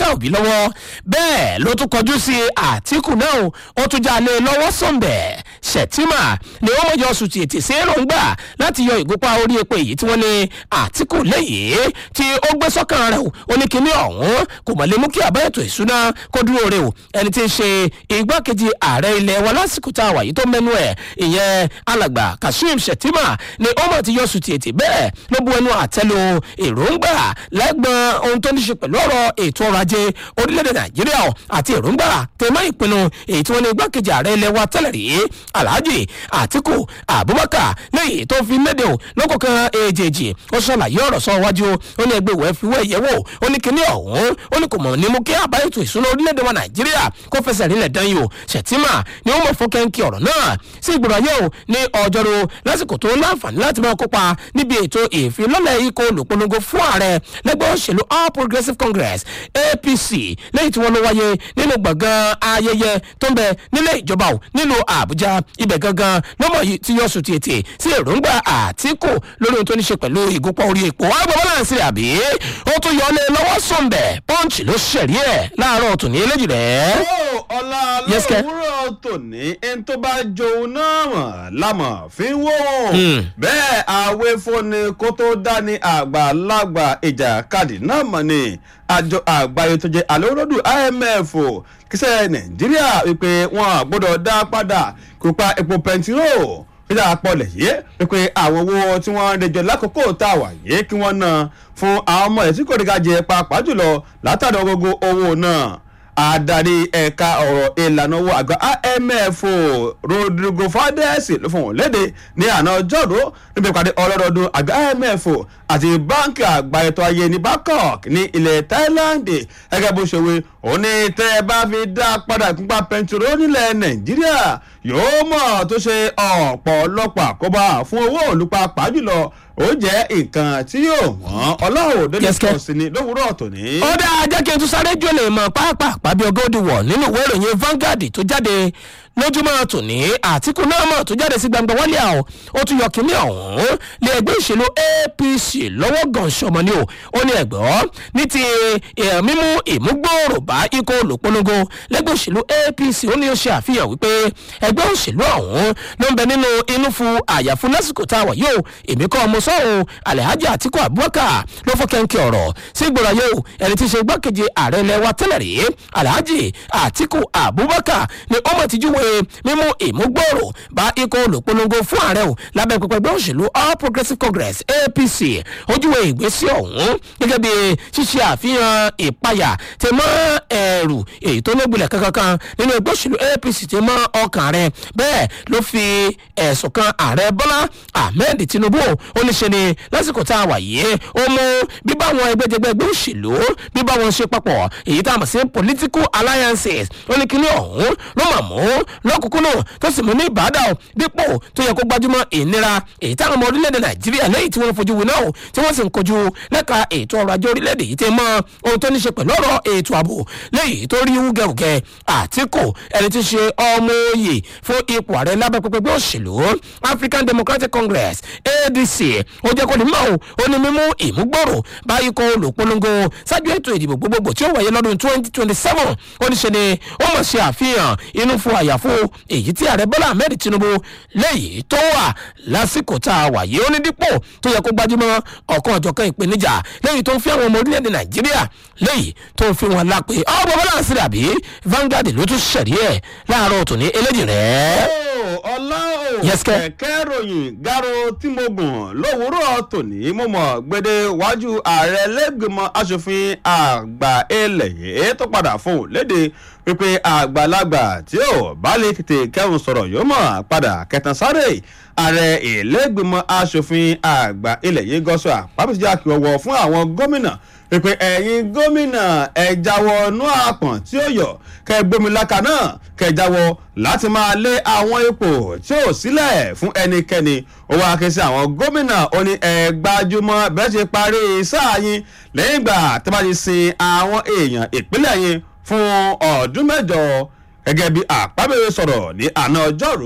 peter obi lọ́wọ́ bẹ́ẹ̀ ló tún kọjú sí àtìkù náà ó tún já lé lọ́wọ́ sọ̀nbẹ̀ ṣètìmà ni wọ́n mọ̀jọ sùn tètè sí èròǹgbà láti yọ ìgúnpá orí epo èyí tí wọ́n ní àtìkù lẹ́yìn tí ó gbé sọ́kàn rẹ̀ ó ní kíní ọ̀hún kò mọ̀ lè mú kí àbá ètò ìṣúná kó dúró rè o ẹni tí ń ṣe igbákejì ààrẹ ilẹ̀ wa lásìkò tá a wà yìí tó mẹ́nu ẹ̀ ìyẹn alàgbà kashim shettima ni ó mọ̀ ti yọ sùn tètè bẹ́ẹ̀ ló bu ẹnu àtẹ́lu èròǹgbà lẹ́gbọ̀n ohun tó ní ṣe pẹ̀lú ọ̀rọ̀ ètò ọrọ̀ ajé orílẹ̀-èdè nàìjíríà àti èròǹgbà tẹ̀mọ́ ìpinnu èyí tí wọ́n ní igbákejì ààrẹ ilẹ̀ wa tẹ́lẹ̀ rí alhaji atiku abubakar lẹ́yìn tó fi léde o lọ́kọ̀ọ̀kan èjèèjì ó ṣàlàyé ọ̀rọ̀ sọ wájú ó ní ẹgbẹ́ ìwẹ́ fi wẹ́ ìyẹ́wò ó ní kíní ọ̀hún ó ní kò mọ̀ ní mú kí àbá ètò ìṣúná orílẹ̀-èdè wa nàìjíríà kó fẹsẹ̀ rinlẹ̀ dán yìí o ṣètìmà ni ó mọ̀ fún kẹ́ńkì ọ̀rọ̀ náà sí ìgbìmọ̀ ayé o ní ọjọ́rú lásìkò tó láǹfààní láti máa kópa níbi ètò ìfilọ́lẹ̀ ikọ̀ olùpolongo fún ààrẹ lẹ́gbẹ́ òṣèlú all progressives congress apc lẹ́yìn tí wọ́n ló wáyé nínú gbọ̀ngàn ayẹyẹ tó ń bẹ nílé ìjọba o nílùú àbújá ibẹ̀ gangan lọ́mọ yìí ti yọ sùn tètè sí èròǹgbà àtìkù lórí ohun tó ní ṣe pẹ̀lú ìgúnpọ̀ orí epo àgbà balance rẹ̀ àbí ó tún yọ ọ́ lé lọ́wọ́ sọ̀nbẹ̀ punch ló ṣẹ̀rí ẹ̀ láàárọ̀ tòní eléjì rẹ̀. ó ọlá Yes, Ke. lówùúrọ̀ tòní ẹni tó bá jòun náà mọ̀ lámọ̀ fi ń wò ó Hmm. bẹ́ẹ̀ àwẹ̀ fúnni kó tó dání àgbàlagbà ìjàkadì náà mọ̀ ni àjọ àgbáyé tó jẹ́ àlóródù imf kíṣẹ́ nàìjíríà wípé wọn gbọ́dọ̀ dá padà kópa epo pẹntiró nígbà pọlẹ̀ yìí wípé àwọn owó tí wọ́n ń rẹjọ lákòókò tá a wà yìí kí wọ́n ná fún àwọn ọmọ ẹ̀ tí kò rí ká jẹ pàápàá jùlọ látàrí gbogbo owó náà adarí ẹ̀ka ọ̀rọ̀ ìlànà owó àgbà imf rodrigo fadesi ló fún wọn léde ní àná ọjọ́rú níbi ìpàdé ọlọ́dọọdún àgbà imf àti báńkì àgbà ètò ayé ní bangkok ní ilẹ̀ thailand gẹ́gẹ́ bó ṣe wí òun ní tẹ́ ẹ bá fi dá padà ìpínpá pẹntiró nílẹ̀ nàìjíríà yóò mọ̀ tó ṣe ọ̀pọ̀lọpọ̀ àkóbá fún owó olùpa pàjùlọ ó jẹ́ nǹkan tí yóò wọ́n ọlọ́run òde Yes, Ke. nìkan sí ni lówùúrọ̀ tòní. ó dáa jẹ́ kí n tún sáré jòlè mọ̀ pàápàá bí ọgọ́dì wọ̀ nínú ìwé ìròyìn Vanguard tó jáde lójúmọ́ tòní àtìkú náà mọ̀ tó jáde sí gbangba wálé àwọ̀ ó tún yọ kínní ọ̀hún lé ẹgbẹ́ ìṣèlú APC lọ́wọ́ gànṣọ́mọ ni o ó ní ẹ̀gbọ́ ní ti eh, mímú ìmúgbòòrò bá ikọ̀ olùpolongo lẹ́gbẹ́ òṣèlú APC ó ní ó ṣe àfihàn wípé ẹgbẹ́ òṣèlú ọ̀hún ló ń bẹ nínú inú fún àyàfún lásìkò tá a wà yóò èmi kọ́ ọmọ sọ́hún Alhaji Atiku Abubakar ló fọ́ kẹ́ńkẹ́ ọ̀rọ̀ sí ìgbòrò ayé o ẹni tí í ṣe igbákejì ààrẹ ilẹ̀ wa tẹ́lẹ̀ rí Alhaji Atiku Abubakar ni ó mọ̀ ti júwe mímú ìmúgbòòrò bá ikọ̀ olùpolongo fún ààrẹ o lábẹ́ pẹpẹ ẹgbẹ́ òṣèlú All Progressives Congress APC ó júwe ìgbésí ọ̀hún gẹ́gẹ́ bí ṣíṣe àfihàn ìpayà tẹ mọ́ ẹ̀rù èyí tó lógbilẹ̀ kankan nínú ẹgbẹ́ òṣèlú APC tẹ mọ́ ọkàn rẹ̀ bẹ́ẹ̀ ló fi ẹ̀sùn kan ààrẹ Bọ́lá Ahmed Tinubu ó ní ṣe ni lásìkò tá a wà yìí ó mú bíbá àwọn ẹgbẹ́jẹgbẹ́ ẹgbẹ́ òṣèlú bíbá wọn ṣe papọ̀ èyí tá a mọ̀ sí political alliances ó ní kíní ọ̀hún ló mà mú lọ́kùnkúnnù tó sì mú ní ìbàdàn o dípò tó yẹ kó gbajúmọ̀ ìnira èyí táwọn ọmọ orílẹ̀-èdè nàìjíríà lẹ́yìn tí wọ́n fojú winá o tí wọ́n sì ń kojú lẹ́ka ètò ọrọ̀ ajé orílẹ̀-èdè yìí ti mọ ohun tó ní ṣe pẹ̀lú ọ̀rọ̀ ètò ààbò lẹ́yìn tó rí wúgẹ̀wùgẹ̀ àtìkù ẹni tí ń ṣe ọmọ oyè fún ipò ààrẹ lábẹ́ pẹpẹ òṣèlú african democratic congress adc ó jẹ́ kó ní mọ́ o ó ní mímú ìmúgbòrò bá ikọ̀ olùpolongo ṣáájú ètò ìdìbò gbogbogbò tí ó wáyé lọ́dún twenty twenty seven ó ní ṣe ni ó mọ̀ ṣe àfihàn inú fún àyàfo èyí tí ààrẹ bọ́lá ahmed tinubu lẹ́yìn tó wà lásìkò tá a wà yìí ó ní dípò tó yẹ kó gbajúmọ̀ ọ̀kan ọ̀jọ̀kan ìpèníjà lẹ́yìn tó ń fi àwọn ọmọ orílẹ̀-èdè nàìjíríà lẹ́yìn tó ń fi wọn lápè ọ̀bọ̀ bọ́lá àṣírí àbí Vanguard ló tún ṣẹ̀rí ẹ̀ láàárọ̀ tòní eléjì rẹ̀. Ó, ọlá ò Yes, Ke. kẹ̀kẹ́ ròyìn garo tí mo gùn lówùúrọ̀ tòní mo mọ̀ gbede wájú ààrẹ lẹ́gbẹ̀mọ asòfin àgbà ilẹ̀ yìí tó padà fún un léde wípé àgbàlagbà tí ò bá lè tètè kẹ́hùn sọ̀rọ̀ yóò mọ̀ padà kẹtàn sáré ààrẹ ìlẹ́gbẹ̀mọ asòfin àgbà ilẹ̀ yìí gọ́sọ̀ àpapọ̀síjà kí ọwọ́ fún àwọn gómìnà pípé ẹ̀yin gómìnà ẹ jáwọ́ nú àpọ̀n tí ó yọ kẹ gbómiláka náà kẹ jáwọ́ láti máa lé àwọn ipò tí ò sílẹ̀ fún ẹnikẹ́ni ó wá ké sí àwọn gómìnà ó ní ẹ gbájúmọ́ bẹ́ẹ̀ ṣe parí sáà yín lẹ́yìn ìgbà tí wọ́n bá ti sin àwọn èèyàn ìpínlẹ̀ yín fún ọdún mẹ́jọ gẹ́gẹ́ bí àpábẹ́rẹ́ sọ̀rọ̀ ní àná ọjọ́rú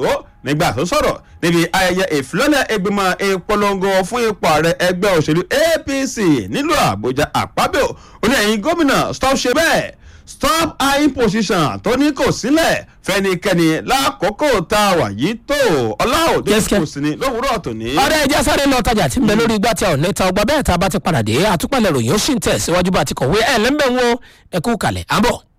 nígbà tó sọ̀rọ̀ níbi ayẹyẹ ìfilọ́lẹ̀ ìgbìmọ̀ ìpolongo fún ipò ààrẹ ẹgbẹ́ òṣèlú apc nílùú àbújá àpábíò ó ní ẹ̀yin gómìnà stop ṣe bẹ́ẹ̀ stop eyeing position tó ní kò sílẹ̀ fẹnikẹ́ni lákòókò tá a wà yìí tó ọláòdì Yes, sir. kò sí ní lówùúrọ̀ tòní. ọ̀rẹ́ ẹja sáré lọ tajà tí ń bẹ lórí igbá tí a ò ní ta ọgbà bẹ́ẹ̀ tá a bá ti padà dé àtúpalẹ̀ ròyìn ó sì ń tẹ̀ síwájú bá a ti kọ̀wé ẹ̀ lẹ́ńbẹ̀ ń wo ẹ̀kú kalẹ̀ àbọ̀.